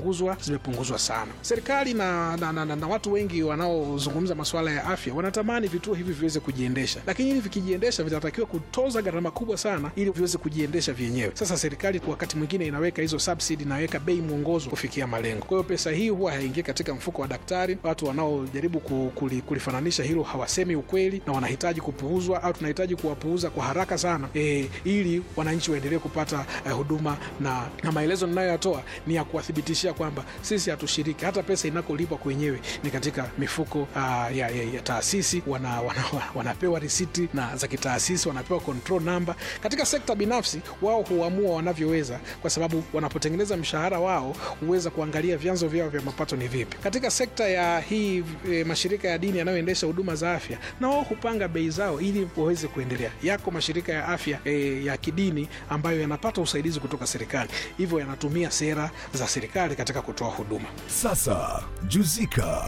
zimepunguzwa zimepunguzwa sana. Serikali na, na, na, na, na watu wengi wanaozungumza masuala ya afya wanatamani vituo hivi viweze kujiendesha, lakini ili vikijiendesha vitatakiwa kutoza gharama kubwa sana ili viweze kujiendesha vyenyewe. Sasa serikali kwa wakati mwingine inaweka hizo subsidy, inaweka bei mwongozo kufikia malengo. Kwa hiyo pesa hii huwa haingii katika mfuko wa daktari. Watu wanaojaribu ku- kuli- kulifananisha hilo hawasemi ukweli na wanahitaji kupuuzwa au tunahitaji kuwapuuza kwa haraka sana e, ili wananchi waendelee kupata eh, huduma na, na maelezo ninayoyatoa ni ya kuwathibitishia kwamba sisi hatushiriki. Hata pesa inakolipwa kwenyewe ni katika mifuko ah, ya, ya, ya taasisi wana, wana, wanapewa risiti na za kitaasisi, wanapewa control number. Katika sekta binafsi wao huamua wanavyoweza, kwa sababu wanapotengeneza mshahara wao huweza kuangalia vyanzo vyao vya mapato ni vipi. Katika sekta ya hii e, mashirika ya dini yanayoendesha huduma za afya, na wao hupanga bei zao ili waweze kuendelea. Yako mashirika ya afya e, ya kidini ambayo yanapata usaidizi kutoka serikali, hivyo yanatumia sera za serikali katika kutoa huduma. Sasa Juzika.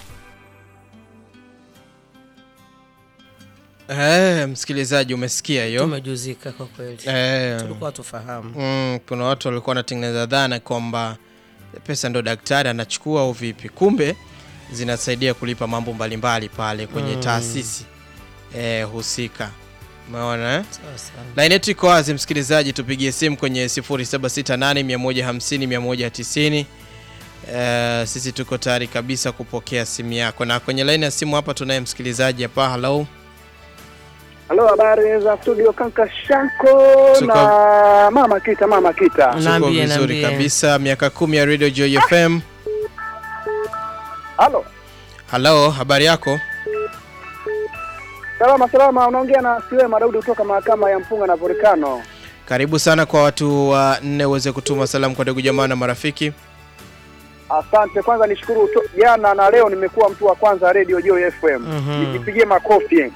Eh, msikilizaji umesikia hiyo tumejuzika kwa kweli eh, tulikuwa tufahamu mm, kuna watu walikuwa wanatengeneza dhana kwamba pesa ndo daktari anachukua au vipi kumbe zinasaidia kulipa mambo mbalimbali pale kwenye Mm. taasisi eh, husika umeona eh? sawa sana laini yetu iko wazi msikilizaji tupigie simu kwenye 0768150190 Eh, sisi tuko tayari kabisa kupokea simu yako na kwenye laini ya simu hapa tunaye msikilizaji hapa halo Halo, habari za studio Kanka Shanko Tuko- na mama Kita, mama Kita. tuko Naambie, vizuri naambie. kabisa miaka kumi ya radio joy fm Halo, halo habari yako salama salama, unaongea na Siwema Daudi kutoka mahakama ya Mpunga na Volcano. karibu sana kwa watu wa nne uweze kutuma salamu kwa ndugu jamaa na marafiki Asante. Kwanza nishukuru to- jana na leo nimekuwa mtu wa kwanza Radio Joy FM. Mhm. Nijipigie makofi. eh,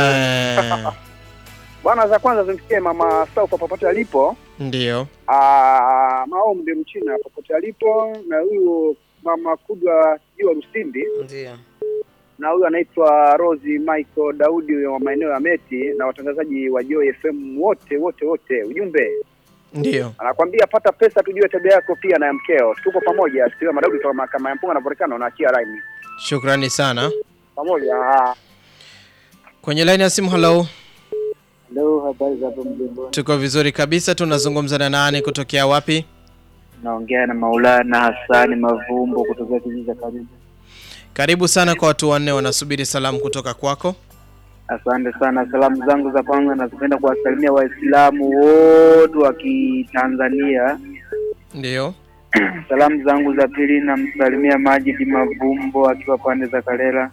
Bwana, za kwanza zimfikie mama Saufa popote alipo. ndio Ah, Maombi Mchina popote alipo na huyu mama Kudwa Jua Rusindi ndio na huyu anaitwa Rosi Michael Daudi wa maeneo ya Meti na watangazaji wa Joy FM wote wote wote. Ujumbe ndio anakwambia pata pesa, tujue tabia yako pia na ya mkeo. Tuko pamoja, sikiwa Madaudi kutoka mahakama ya Mpunga na Volcano na achia line shukrani sana pamoja. Ah. kwenye laini ya simu halo Hello, habari za hapo mjengoni? tuko vizuri kabisa tunazungumza na nani kutokea wapi Naongea na Maulana Hassani Mavumbo kutoka kijiji cha Karibu. karibu sana kwa watu wanne wanasubiri salamu kutoka kwako Asante sana. Salamu zangu za kwanza nazipenda kuwasalimia Waislamu wote wa Kitanzania. ndio Salamu zangu za pili namsalimia Majidi Mavumbo akiwa pande za Kalela.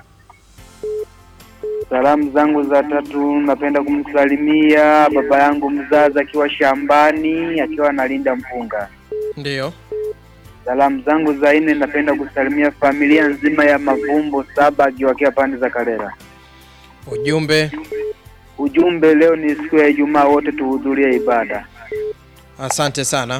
Salamu zangu za tatu napenda kumsalimia baba yangu mzazi akiwa shambani akiwa analinda mpunga. ndio Salamu zangu za nne napenda kusalimia familia nzima ya Mavumbo saba akiwakia pande za Kalela. ujumbe Ujumbe, leo ni siku ya Ijumaa, wote tuhudhurie ibada. asante sana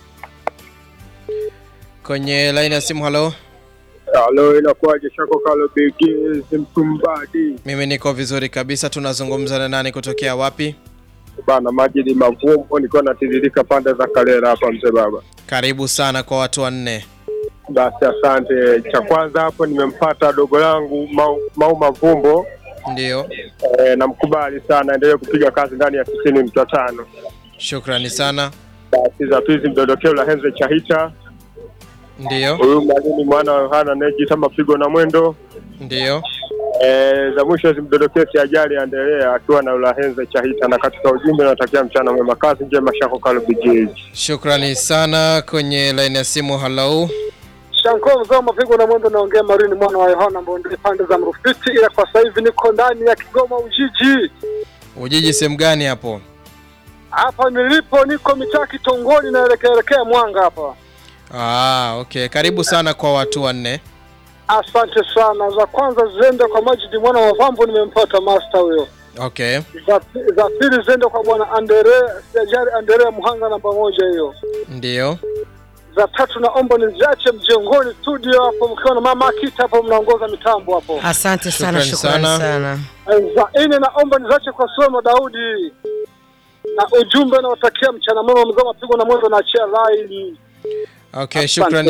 kwenye laini ya simu halo Halo, inakuwaje? Shako Kalo Begins Mtumbadi mimi niko vizuri kabisa tunazungumza na nani kutokea wapi bana, maji ni mavumbo, nikiwa natiririka pande za Kalera hapa, mzee baba. karibu sana kwa watu wanne Basi asante. Cha kwanza hapo nimempata dogo langu Mau, Mau Mavumbo ndio e, namkubali sana, endelee kupiga kazi ndani ya tisini nukta tano. shukrani sana Basi za pili mdondokeo la Henze Chahita, ndio huyu mwalimu mwana wa Yohana anayejiita mapigo na mwendo. ndio E, za mwisho zimdondokee si ajali aendelea akiwa na Ulahenze Chahita, na katika ujumbe natakia mchana mwema, kazi njema. Shako Kalo Begins. shukrani sana kwenye laini ya simu halo Shanko mzee wa mapigo na mwendo, naongea Marini mwana wa Yohana Mbonde pande za Mrufiti, ila kwa sasa hivi niko ndani ya Kigoma Ujiji. ujiji sehemu gani hapo Hapa nilipo niko mitaa Kitongoni, naelekea elekea Mwanga hapa. ah, okay karibu sana kwa watu wanne Asante sana. Za kwanza ziende kwa Majidi mwana wa Vambo, nimempata master huyo. okay Za, za pili ziende kwa bwana Andere Sijari Andere Muhanga namba moja hiyo. ndio Za tatu naomba niziache mjengoni studio hapo, mkiwa na mama Akita hapo, mnaongoza mitambo hapo. asante sana Shukrani shukrani sana. sana za nne naomba nizache kwa Soma Daudi na ujumbe nawatakia mchana mwema, mzee wa mapigo na mwendo, naachia line. okay Asante. shukrani